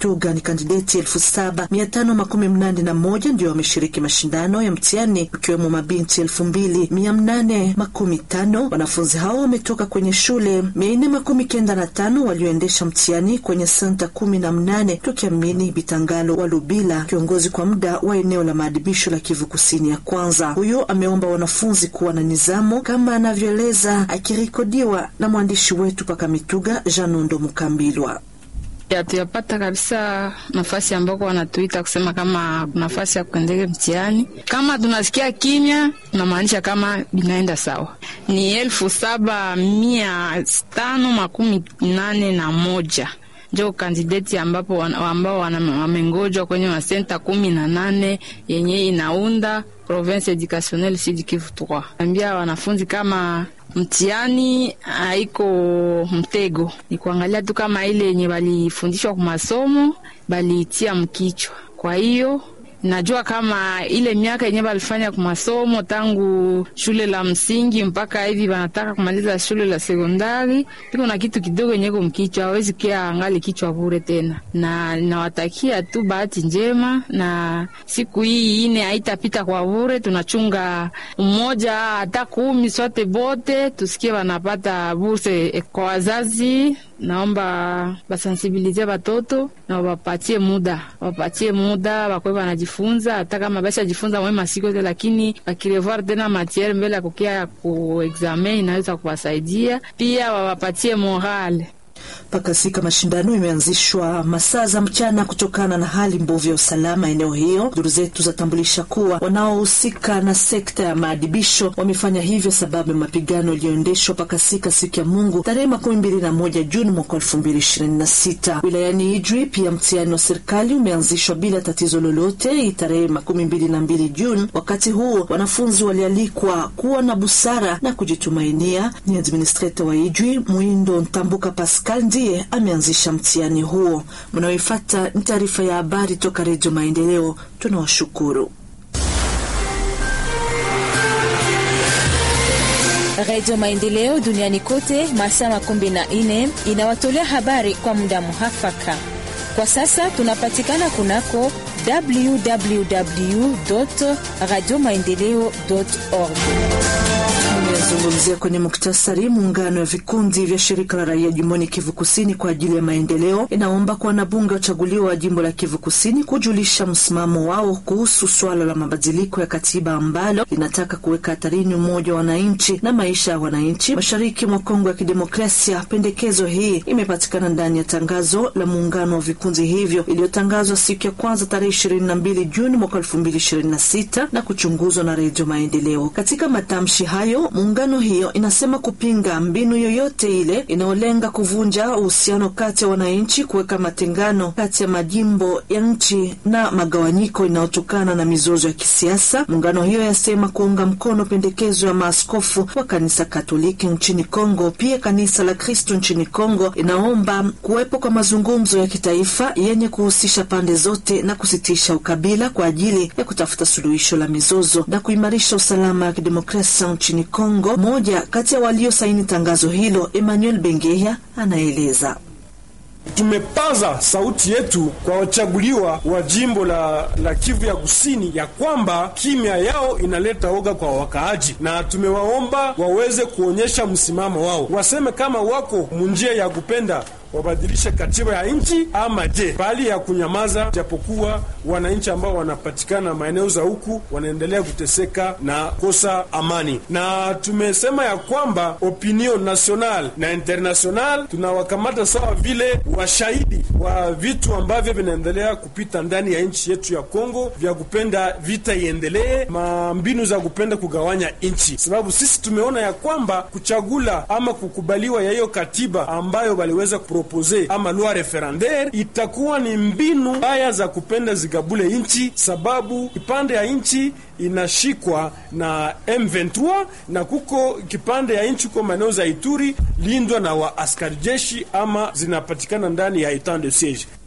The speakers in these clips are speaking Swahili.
Kamituga ni kandideti elfu saba mia tano makumi mnane na moja ndio wameshiriki mashindano ya mtihani ikiwemo mabinti elfu mbili mia mnane makumi tano. Wanafunzi hao wametoka kwenye shule mia nne makumi kenda na tano walioendesha mtihani kwenye senta kumi na mnane tukiamini Bitangalo wa Lubila, kiongozi kwa muda wa eneo la maadibisho la Kivu Kusini ya kwanza. Huyo ameomba wanafunzi kuwa na nizamu kama anavyoeleza akirekodiwa na mwandishi wetu paka Mituga Janundo Mukambilwa. Hatuyapata kabisa nafasi ambako wanatuita kusema kama nafasi ya kuendele mtihani. Kama tunasikia kimya, tunamaanisha kama binaenda sawa. Ni elfu saba mia tano makumi nane na moja njo kandideti ambapo ambao wamengojwa kwenye masenta kumi na nane yenye inaunda province educationnelle Sud Kivu 3. Ambia wanafunzi kama mtihani haiko mtego, ni kuangalia tu kama ile yenye balifundishwa kwa masomo baliitia mkichwa. Kwa hiyo najua kama ile miaka yenye balifanya kwa masomo tangu shule la msingi mpaka hivi wanataka kumaliza shule la sekondari, iko na kitu kidogo yenye ko mkichwa, hawezi kia angali kichwa bure tena. Na nawatakia tu bahati njema, na siku hii ine haitapita kwa bure. Tunachunga mmoja hata kumi sote bote tusikie wanapata burse kwa wazazi. Naomba basensibilize batoto na wapatie muda, wapatie muda bakwe banajifunza, hata kama basha jifunza mwe masiko yote, lakini bakirevoir tena matiere mbele ya kukia ku examen inaweza kuwasaidia pia, wawapatie morale Pakasika mashindano imeanzishwa masaa za mchana kutokana na hali mbovu ya usalama eneo hiyo. Duru zetu zatambulisha kuwa wanaohusika na sekta ya maadibisho wamefanya hivyo sababu ya mapigano yaliyoendeshwa Pakasika siku ya Mungu tarehe makumi mbili na moja Juni mwaka elfu mbili ishirini na sita wilayani Idri. Pia mtihani wa serikali umeanzishwa bila tatizo lolote tarehe makumi mbili na mbili Juni. Wakati huo wanafunzi walialikwa kuwa na busara na kujitumainia. Ni administrator wa Idri Mwindo Ntambuka Pascal ndiye ameanzisha mtihani huo. Mnaoifata ni taarifa ya habari toka Redio Maendeleo. Tunawashukuru. Redio Maendeleo duniani kote masaa makumi na nne inawatolea habari kwa muda muhafaka. Kwa sasa tunapatikana kunako www radio maendeleo org Zungumzia kwenye muktasari. Muungano wa vikundi vya shirika la raia jimboni Kivu Kusini kwa ajili ya maendeleo inaomba kwa wanabunge wachaguliwa wa jimbo la Kivu Kusini kujulisha msimamo wao kuhusu swala la mabadiliko ya katiba ambalo linataka kuweka hatarini umoja wa wananchi na maisha ya wananchi mashariki mwa Kongo ya Kidemokrasia. Pendekezo hii imepatikana ndani ya tangazo la muungano wa vikundi hivyo iliyotangazwa siku ya kwanza tarehe 22 Juni mwaka 2026 na kuchunguzwa na Redio Maendeleo. Katika matamshi hayo muungano hiyo inasema kupinga mbinu yoyote ile inayolenga kuvunja uhusiano kati ya wananchi, kuweka matengano kati ya majimbo ya nchi na magawanyiko inayotokana na mizozo ya kisiasa. Muungano hiyo yasema kuunga mkono pendekezo ya maaskofu wa kanisa Katoliki nchini Kongo. Pia kanisa la Kristo nchini Kongo inaomba kuwepo kwa mazungumzo ya kitaifa yenye kuhusisha pande zote na kusitisha ukabila kwa ajili ya kutafuta suluhisho la mizozo na kuimarisha usalama wa kidemokrasia nchini Kongo. Moja kati ya waliosaini tangazo hilo, Emmanuel Bengeya, anaeleza. Tumepaza sauti yetu kwa wachaguliwa wa jimbo la, la Kivu ya Kusini ya kwamba kimya yao inaleta oga kwa wakaaji, na tumewaomba waweze kuonyesha msimamo wao, waseme kama wako munjia ya kupenda wabadilishe katiba ya nchi ama je, bali ya kunyamaza, japokuwa wananchi ambao wanapatikana maeneo za huku wanaendelea kuteseka na kosa amani. Na tumesema ya kwamba opinion national na international tunawakamata sawa vile washahidi wa vitu ambavyo vinaendelea kupita ndani ya nchi yetu ya Kongo, vya kupenda vita iendelee, mambinu za kupenda kugawanya nchi, sababu sisi tumeona ya kwamba kuchagula ama kukubaliwa ya hiyo katiba ambayo waliweza propose ama loi referendaire itakuwa ni mbinu mbaya za kupenda zigabule nchi, sababu kipande ya nchi inashikwa na M23 na kuko kipande ya nchi kwa maeneo za Ituri lindwa na wa askari jeshi ama zinapatikana ndani ya etat de siege.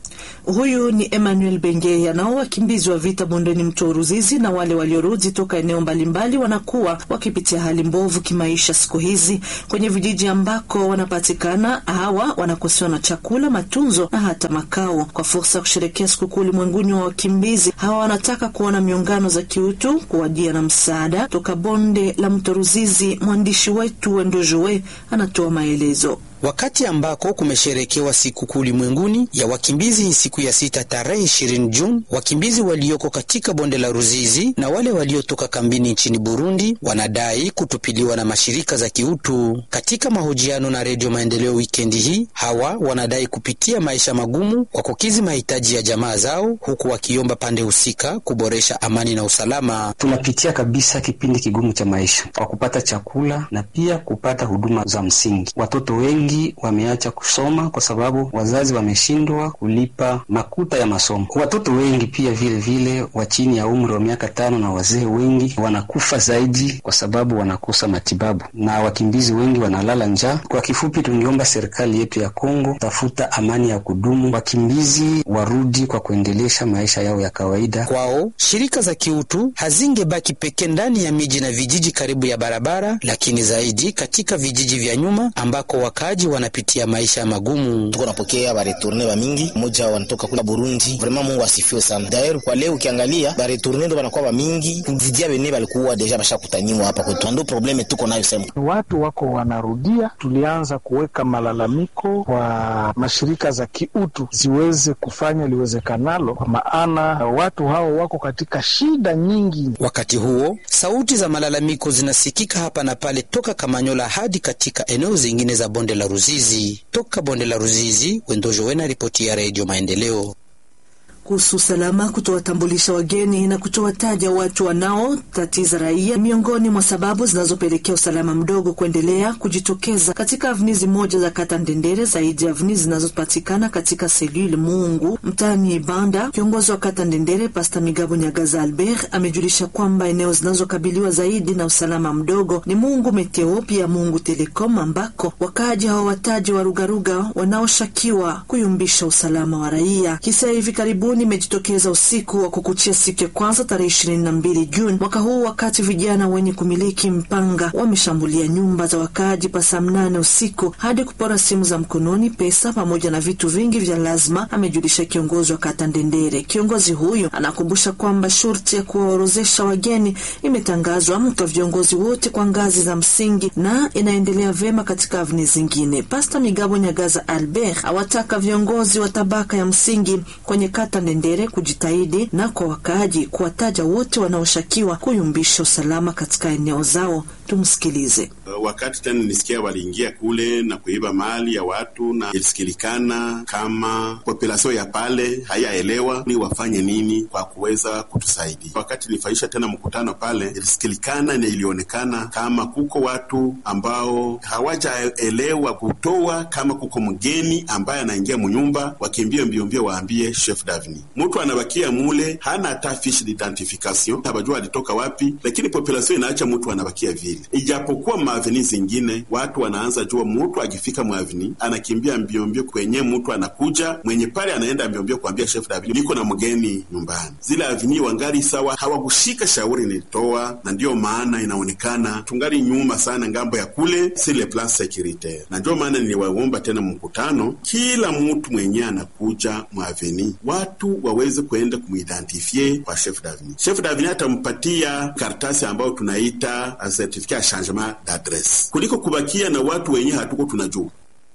Huyu ni Emmanuel Bengeya. Nao wakimbizi wa vita bondeni mto Ruzizi na wale waliorudi toka eneo mbalimbali wanakuwa wakipitia hali mbovu kimaisha siku hizi kwenye vijiji ambako wanapatikana. Hawa wanakosewa na chakula, matunzo na hata makao. Kwa fursa ya kusherekea sikukuu ulimwenguni wa wakimbizi, hawa wanataka kuona miungano za kiutu kuwajia na msaada toka bonde la mto Ruzizi. Mwandishi wetu Wendojoe anatoa maelezo. Wakati ambako kumesherekewa sikukuu ulimwenguni ya wakimbizi siku ya sita tarehe ishirini Juni, wakimbizi walioko katika bonde la Ruzizi na wale waliotoka kambini nchini Burundi wanadai kutupiliwa na mashirika za kiutu. Katika mahojiano na Redio Maendeleo wikendi hii, hawa wanadai kupitia maisha magumu kwa kukizi mahitaji ya jamaa zao, huku wakiomba pande husika kuboresha amani na usalama. Tunapitia kabisa kipindi kigumu cha maisha kwa kupata chakula na pia kupata huduma za msingi. Watoto wengi wameacha kusoma kwa sababu wazazi wameshindwa kulipa makuta ya masomo. Watoto wengi pia vile vile wa chini ya umri wa miaka tano na wazee wengi wanakufa zaidi kwa sababu wanakosa matibabu, na wakimbizi wengi wanalala njaa. Kwa kifupi, tungeomba serikali yetu ya Kongo tafuta amani ya kudumu, wakimbizi warudi kwa kuendelesha maisha yao ya kawaida. Kwao shirika za kiutu hazingebaki pekee ndani ya miji na vijiji karibu ya barabara, lakini zaidi katika vijiji vya nyuma ambako wakaji wanapitia maisha magumu. Tuko napokea bareturne ba mingi, moja wanatoka kula Burundi. Vraiment Mungu asifiwe sana. Daer kwa leo ukiangalia bareturne ndo banakuwa ba mingi kuzidia bene balikuwa deja bashakutaniwa hapa kwetu, ndo probleme tuko nayo sema. Watu wako wanarudia, tulianza kuweka malalamiko kwa mashirika za kiutu ziweze kufanya liwezekanalo, kwa maana watu hao wako katika shida nyingi. Wakati huo sauti za malalamiko zinasikika hapa na pale toka Kamanyola hadi katika eneo zingine za bonde la Ruzizi. Toka bonde la Ruzizi, Wendojo Wena, ripoti ya Redio Maendeleo kuhusu usalama, kutowatambulisha wageni na kutowataja watu wanaotatiza raia miongoni mwa sababu zinazopelekea usalama mdogo kuendelea kujitokeza katika avnizi moja za kata Ndendere, zaidi ya avnizi zinazopatikana katika selule Mungu mtaani Ibanda. Kiongozi wa kata Ndendere Pasta Migabo Nyagaza Albert amejulisha kwamba eneo zinazokabiliwa zaidi na usalama mdogo ni Mungu Meteo, pia Mungu Telekom, ambako wakaaji hawawataji warugaruga wanaoshakiwa kuyumbisha usalama wa raia. Kisa hivi karibuni imejitokeza usiku wa kukuchia siku ya kwanza tarehe ishirini na mbili Juni mwaka huu, wakati vijana wenye kumiliki mpanga wameshambulia nyumba za wakaaji pa saa mnane usiku hadi kupora simu za mkononi, pesa pamoja na vitu vingi vya lazima, amejulisha kiongozi wa kata Ndendere. Kiongozi huyo anakumbusha kwamba shurti ya kuwaorozesha wageni imetangazwa kwa viongozi wote kwa ngazi za msingi na inaendelea vyema katika avni zingine. Pasta Migabo Nyagaza Albert awataka viongozi wa tabaka ya msingi kwenye kata Ndendere kujitahidi na kwa wakaaji kuwataja wote wanaoshakiwa kuyumbisha usalama katika eneo zao. Tumsikilize. Wakati tena nilisikia waliingia kule na kuiba mali ya watu, na ilisikilikana kama populasio ya pale hayaelewa ni wafanye nini kwa kuweza kutusaidia. Wakati nilifaisha tena mkutano pale, ilisikilikana na ilionekana kama kuko watu ambao hawajaelewa kutoa, kama kuko mgeni ambaye anaingia munyumba, wakimbie mbiombio waambie chef davni. Mtu anabakia mule hana hata fiche d'identification, habajua alitoka wapi, lakini populasio inaacha mtu anabakia vile Ijapokuwa maaveni zingine watu wanaanza jua, mtu akifika mwaveni anakimbia mbiombio kwenye mtu anakuja mwenye pale, anaenda mbiombio kuambia chef davini, niko na mgeni nyumbani. Zile aveni wangali sawa, hawakushika shauri nilitoa, na ndiyo maana inaonekana tungali nyuma sana ngambo ya kule sile plan securitaire, na ndio maana niliwaomba tena mkutano, kila mtu mwenye anakuja mwaveni watu waweze kuenda kumuidentifie kwa chef davini. Chef davini atampatia karatasi ambayo tunaita certificat ya changement d'adresse kuliko kubakia na watu wenye hatuko tunajua.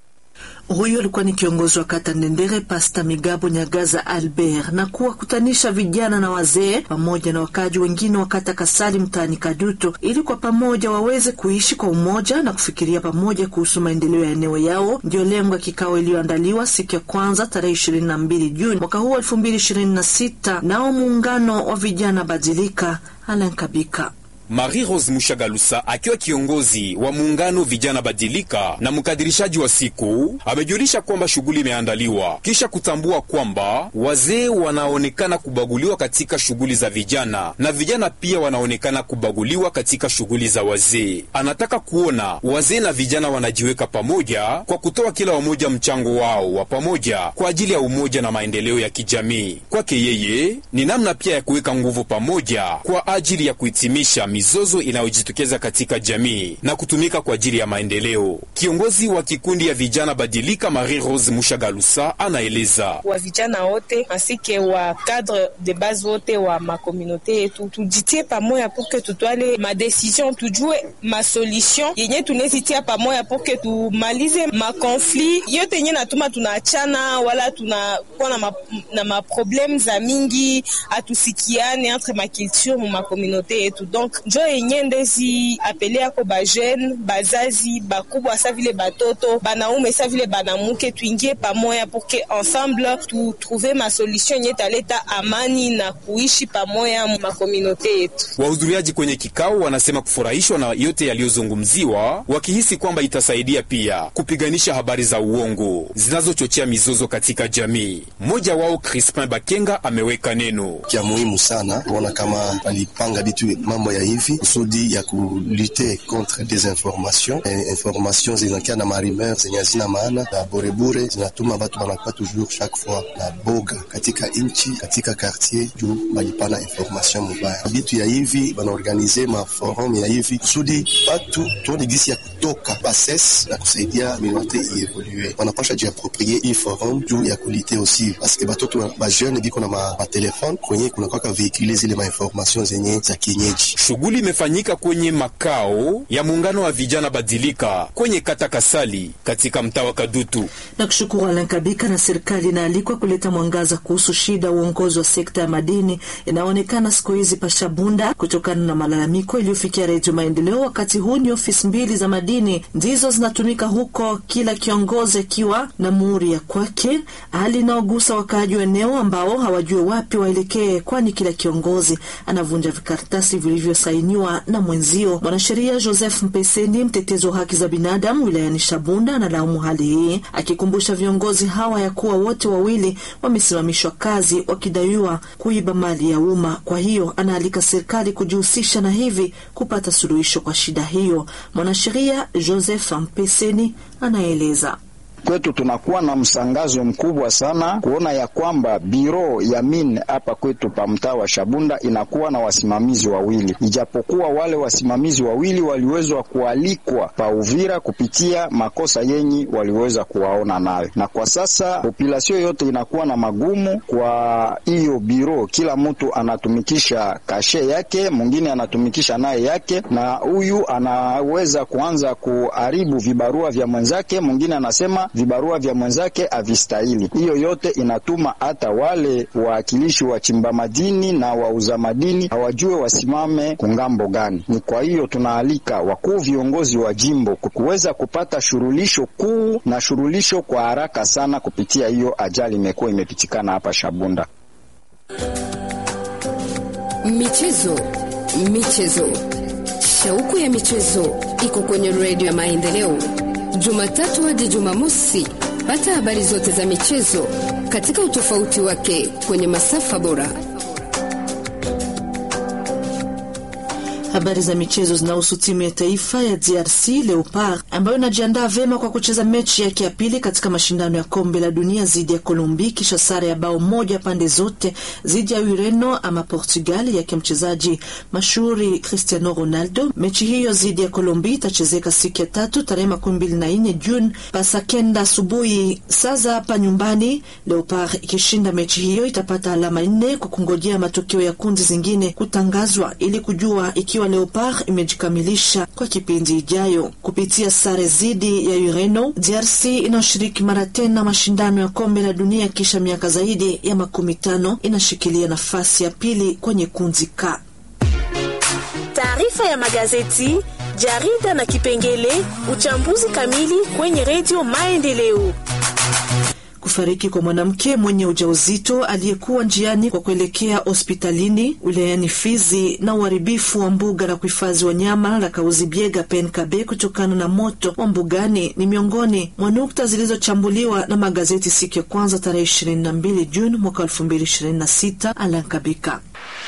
Huyu alikuwa ni kiongozi wa kata Ndendere, Pasta Migabo Nyagaza Albert, na kuwakutanisha vijana na wazee pamoja na wakaji wengine wa kata Kasali mtaani Kaduto ili kwa pamoja waweze kuishi kwa umoja na kufikiria pamoja kuhusu maendeleo ya eneo yao. Ndiyo lengo ya kikao iliyoandaliwa siku ya kwanza tarehe ishirini na mbili Juni mwaka huu elfu mbili ishirini na sita nao muungano wa vijana Badilika Alankabika Marie Rose Mushagalusa akiwa kiongozi wa muungano vijana badilika na mkadirishaji wa siku amejulisha kwamba shughuli imeandaliwa kisha kutambua kwamba wazee wanaonekana kubaguliwa katika shughuli za vijana na vijana pia wanaonekana kubaguliwa katika shughuli za wazee. Anataka kuona wazee na vijana wanajiweka pamoja kwa kutoa kila wamoja mchango wao wa pamoja kwa ajili ya umoja na maendeleo ya kijamii. Kwake yeye ni namna pia ya kuweka nguvu pamoja kwa ajili ya kuhitimisha mizozo inayojitokeza katika jamii na kutumika kwa ajili ya maendeleo. Kiongozi wa kikundi ya vijana badilika Marie Rose Mushagalusa anaeleza wa vijana wote asike wa cadre de base wote wa makomunote yetu tujitie pamoja porke tutwale madecision, tujue masolution yenye tunezitia pamoja porke tumalize makonflit yote yenye natuma tunaachana wala tunakuwa na, ma, na maprobleme za mingi atusikiane entre maculture mu makomunote yetu donc njo yenye ndezi apele yako bajeune bazazi bakubwa sa vile batoto banaume sa vile banamuke tuingie pamoja porke ensemble tutrouve masolution yenye taleta amani na kuishi pamoja mu makomunote yetu. Wahudhuriaji kwenye kikao wanasema kufurahishwa na yote yaliyozungumziwa, wakihisi kwamba itasaidia pia kupiganisha habari za uongo zinazochochea mizozo katika jamii. Mmoja wao Crispin Bakenga ameweka neno kia muhimu sana kuona kama walipanga bitu mambo ya hivi kusudi ya kulute contre desinformation e, information zinakia na marimer zenye hazina maana na borebure zinatuma batu banakuwa toujours chaque fois na boga katika inchi katika quartier juu balipana information mubaya bitu ya hivi banaorganize maforum ya hivi kusudi batu tuone gisi ya kutoka bases na kusaidia minorite ievolue wanapasha jiaproprie hii forum juu ya kulite aussi paske batoto bajeune biko na matelefone kwenye kunakwaka veikule zile mainformation zenye za kienyeji. Shughuli imefanyika kwenye makao ya muungano wa vijana badilika kwenye kata Kasali katika mtaa wa Kadutu. Na kushukuru Alan Kabika. Na serikali inaalikwa kuleta mwangaza kuhusu shida uongozi wa sekta ya madini inaonekana siku hizi Pashabunda kutokana na malalamiko iliyofikia Redio Maendeleo. Wakati huu ni ofisi mbili za madini ndizo zinatumika huko, kila kiongozi akiwa na muhuri ya kwake, hali inaogusa wakaaji wa eneo ambao hawajue wapi waelekee, kwani kila kiongozi anavunja vikaratasi vilivyosainiwa na mwenzio. Mwanasheria Joseph Mpeseni, mtetezi wa haki za binadamu wilayani Shabunda, analaumu hali hii, akikumbusha viongozi hawa ya kuwa wote wawili wamesimamishwa kazi wakidaiwa kuiba mali ya umma. Kwa hiyo anaalika serikali kujihusisha na hivi kupata suluhisho kwa shida hiyo. Mwanasheria Joseph Mpeseni anaeleza. Kwetu tunakuwa na msangazo mkubwa sana kuona ya kwamba biro ya min hapa kwetu pa mtaa wa Shabunda inakuwa na wasimamizi wawili, ijapokuwa wale wasimamizi wawili waliwezwa kualikwa pa Uvira kupitia makosa yenyi waliweza kuwaona nayo, na kwa sasa populasio yote inakuwa na magumu kwa hiyo biro. Kila mtu anatumikisha kashe yake, mwingine anatumikisha naye yake, na huyu anaweza kuanza kuharibu vibarua vya mwenzake, mwingine anasema vibarua vya mwenzake havistahili. Hiyo yote inatuma hata wale wawakilishi wa chimba madini na wauza madini hawajue wasimame kungambo gani. Ni kwa hiyo tunaalika wakuu viongozi wa jimbo kuweza kupata shurulisho kuu na shurulisho kwa haraka sana kupitia hiyo ajali imekuwa imepitikana hapa Shabunda. Michezo, michezo, shauku ya michezo iko kwenye redio ya Maendeleo, Jumatatu hadi Jumamosi. Pata habari zote za michezo katika utofauti wake kwenye masafa bora. Habari za michezo zinahusu timu ya taifa ya DRC Leopard ambayo inajiandaa vyema kwa kucheza mechi yake ya pili katika mashindano ya kombe la dunia dhidi ya Kolombi kisha sare ya bao moja pande zote dhidi ya Ureno ama Portugal yake mchezaji mashuhuri Cristiano Ronaldo. Mechi hiyo dhidi ya Kolombi itachezeka siku ya tatu tarehe makumi mbili na nne Juni pasa kenda asubuhi saa za hapa nyumbani. Leopard ikishinda mechi hiyo itapata alama nne kwa kungojea matokeo ya kundi zingine kutangazwa ili kujua ikiwa Leopard imejikamilisha kwa kipindi ijayo. Kupitia sare zidi ya Ureno, DRC inayoshiriki mara tena mashindano ya kombe la dunia kisha miaka zaidi ya makumi tano inashikilia nafasi ya pili kwenye kundi K. Taarifa ya magazeti, jarida na kipengele uchambuzi kamili kwenye redio Maendeleo. kufariki kwa mwanamke mwenye ujauzito aliyekuwa njiani kwa kuelekea hospitalini wilayani Fizi na uharibifu wa mbuga la kuhifadhi wanyama la Kauzibiega Penkabe kutokana na moto wa mbugani ni miongoni mwa nukta zilizochambuliwa na magazeti siku ya kwanza tarehe 22 Juni mwaka 2026. Alankabika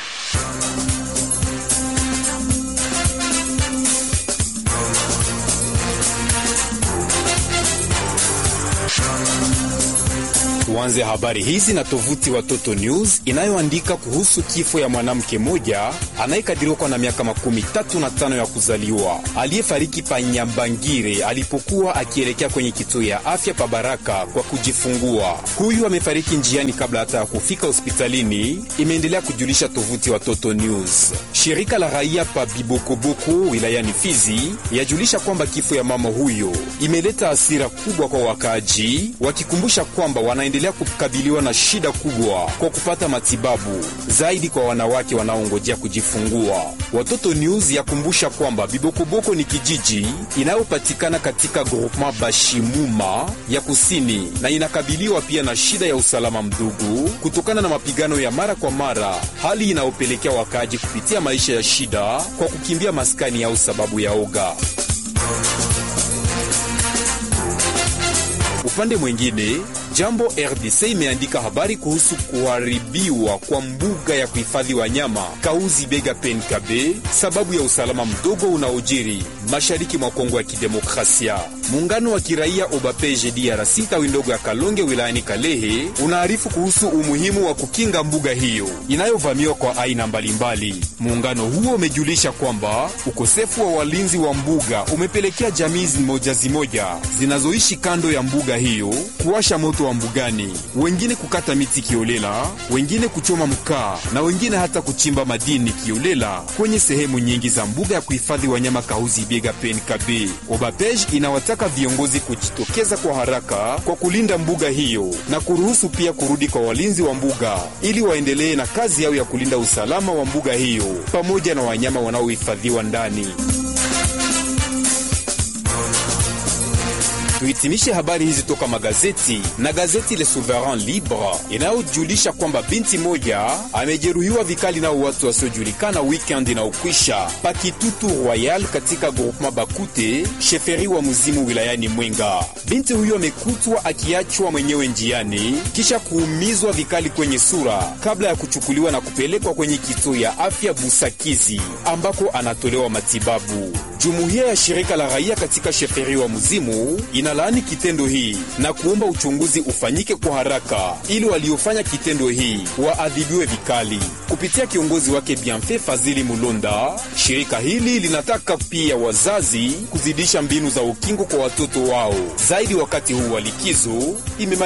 Tuanze habari hizi na tovuti Watoto News inayoandika kuhusu kifo ya mwanamke mmoja anayekadiriwa kwa na miaka makumi tatu na tano ya kuzaliwa aliyefariki pa Nyambangire alipokuwa akielekea kwenye kituo ya afya pa Baraka kwa kujifungua. Huyu amefariki njiani kabla hata ya kufika hospitalini, imeendelea kujulisha tovuti Watoto News. Shirika la raia pa Bibokoboko wilayani Fizi yajulisha kwamba kifo ya mama huyo imeleta hasira kubwa kwa wakaaji, wakikumbusha kwamba wana endelea kukabiliwa na shida kubwa kwa kupata matibabu zaidi kwa wanawake wanaongojea kujifungua. Watoto News yakumbusha kwamba Bibokoboko ni kijiji inayopatikana katika groupement Bashimuma ya kusini na inakabiliwa pia na shida ya usalama mdogo kutokana na mapigano ya mara kwa mara, hali inayopelekea wakaaji kupitia maisha ya shida kwa kukimbia maskani yao sababu ya oga. Upande mwingine Jambo RDC imeandika habari kuhusu kuharibiwa kwa mbuga ya kuhifadhi wanyama Kauzi Bega Penkabe sababu ya usalama mdogo unaojiri mashariki mwa Kongo ya Kidemokrasia. Muungano wa kiraia Obapeje DRC tawi ndogo ya Kalonge wilayani Kalehe unaarifu kuhusu umuhimu wa kukinga mbuga hiyo inayovamiwa kwa aina mbalimbali. Muungano huo umejulisha kwamba ukosefu wa walinzi wa mbuga umepelekea jamii zimoja zimoja zinazoishi kando ya mbuga hiyo kuwasha moto wa mbugani, wengine kukata miti kiolela, wengine kuchoma mkaa na wengine hata kuchimba madini kiolela kwenye sehemu nyingi za mbuga ya kuhifadhi wanyama Kahuzi Biega Penkabe. Obapej inawataka viongozi kujitokeza kwa haraka kwa kulinda mbuga hiyo na kuruhusu pia kurudi kwa walinzi wa mbuga ili waendelee na kazi yao ya kulinda usalama wa mbuga hiyo pamoja na wanyama wanaohifadhiwa ndani. Tuhitimishe habari hizi toka magazeti na gazeti Le Souverain Libre inayojulisha kwamba binti moja amejeruhiwa vikali nao watu wasiojulikana weekend inaokwisha Pakitutu Royal katika groupement Bakute sheferi wa Muzimu wilayani Mwenga. Binti huyo amekutwa akiachwa mwenyewe njiani kisha kuumizwa vikali kwenye sura kabla ya kuchukuliwa na kupelekwa kwenye kituo ya afya Busakizi ambako anatolewa matibabu. Jumuiya ya shirika la raia katika sheferi wa Muzimu inalaani kitendo hii na kuomba uchunguzi ufanyike kwa haraka ili waliofanya kitendo hii waadhibiwe vikali. Kupitia kiongozi wake Bienfait Fazili Mulonda, shirika hili linataka pia wazazi kuzidisha mbinu za ukingo kwa watoto wao zaidi wakati huu wa likizo.